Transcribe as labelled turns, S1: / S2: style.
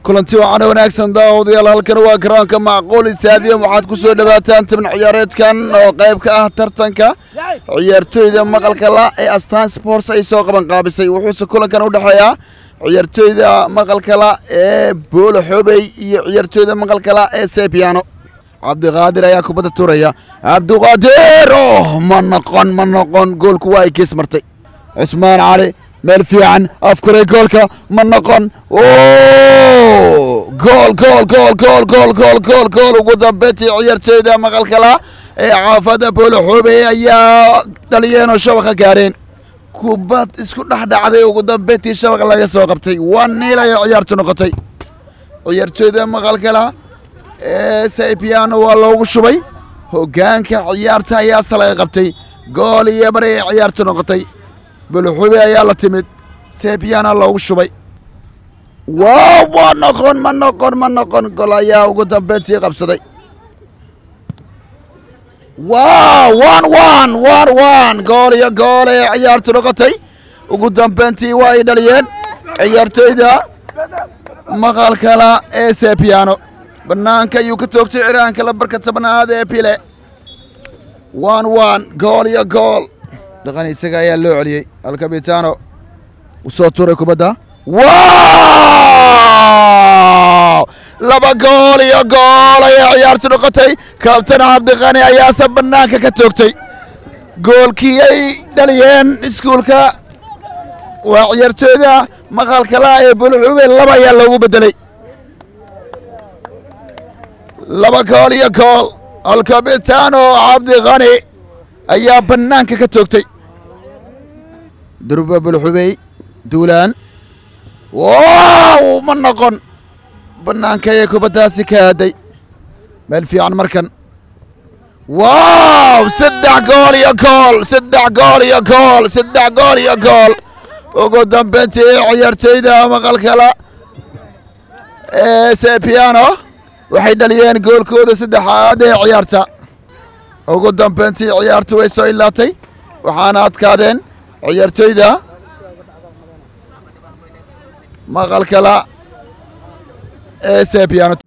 S1: kulanti wacan wanaagsan daawadayaal halkan waa garoonka macquul istaadium waxaad ku soo dhawaataan tabn ciyaareedkan oo qayb ka ah tartanka ciyaartooyda maqalka la ee astaan sports ay soo qaban qaabisay wuxuuse kulankan u dhexeeyaa ciyaartooyda maqalka la ee boolo xobey iyo ciyaartooyda maqalka la ee sebiano cabdiqaadir ayaa kubadda turaya cabdiqaadir oh ma noqon ma noqon goolku waa ay gees martay cusmaan cali meel fiican afkuray goolka ma noqon gool gool gool gool gool gool gool gool ugu dambeyntii ciyaartooyda maqalkala ee caafada boolo xoobey ayaa dhaliyeenoo shabaqa gaareen kubad isku dhex dhacday ugu dambeyntii shabaq laga soo qabtay waa niil ayay ciyaartu noqotay ciyaartooyda maqalkala ee saypiano waa loogu shubay hoggaanka ciyaarta ayaase laga qabtay gool iyo bari ay ciyaartu noqotay buluxube ayaa la timid sebiana loogu shubay waaw waa noqon ma noqon ma noqon gol ayaa ugu dambeyntii qabsaday waaw wan wan wan wan gool iyo gool ee ciyaartu noqotay ugu dambeyntii waa ay dhaliyeen ciyaartooyda maqalkala ee sebiano banaanka ayuu ka toogtay ciraanka lambarka tobnaad ee bile wan wan gool iyo gool dhaqan isaga ayaa loo celiyey alkabitano u soo tuuray kubadda wow laba gool iyo gool ayay ciyaartu noqotay kabtan cabdiqani ayaase banaanka ka toogtay goolkii ay dhaliyeen iskuulka waa ciyaartooyda maqalkala ee bulxube laba ayaa loogu bedelay laba gool iyo gool alkabitano cabdiqani ayaa banaanka ka toogtay durba bulxubey duulaan wow ma noqon banaanka ayay kubaddaasi ka aaday meel fiican markan wow saddex gool iyo gool saddex gool iyo gool saddex gool iyo gool ugu dambeyntii ciyaartooyda maqalkala ee sepiano waxay dhaliyeen goolkooda saddexaad ee ciyaarta ugu dambeyntii ciyaartu way soo ilaatay waxaana adkaadeen ciyaartooyda maqalkala ee sebiano